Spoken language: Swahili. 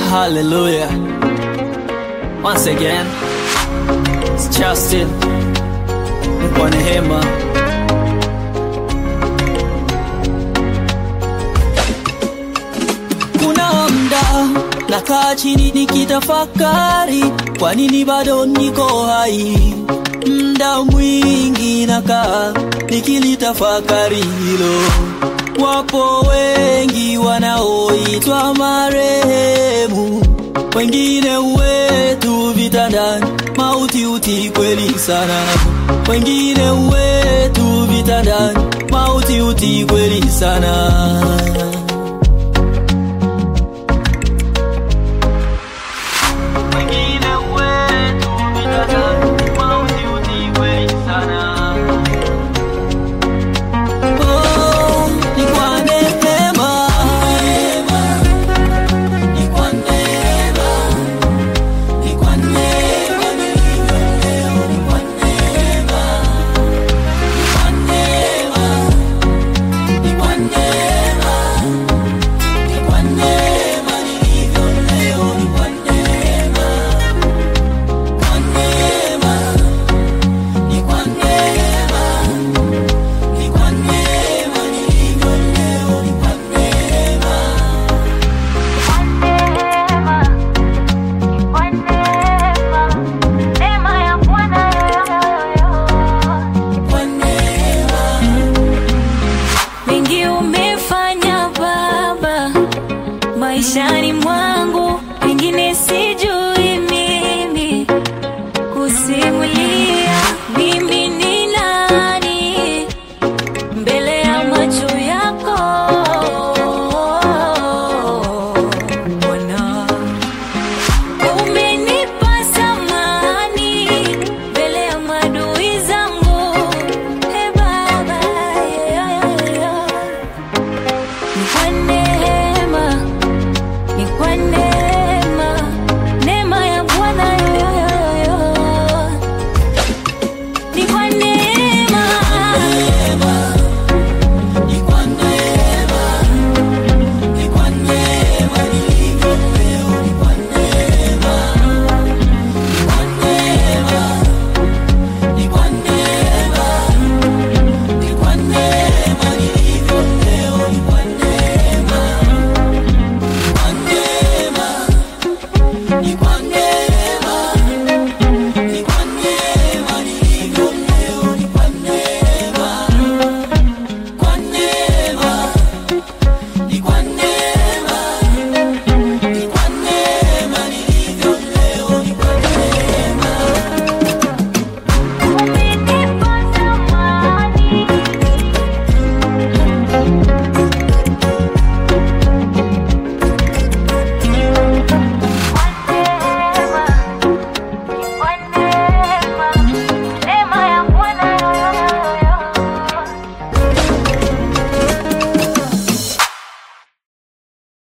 Hallelujah. Once again, it's Justin. Ni kwa neema. Kuna mda nakaa chini nikitafakari, kwa nini bado niko hai? Mda mwingi nakaa nikilitafakari hilo. Wapo wengi wanaoitwa marehemu, wengine wetu vitandani, mauti uti kweli sana. Wengine wetu vitandani, mauti uti kweli sana.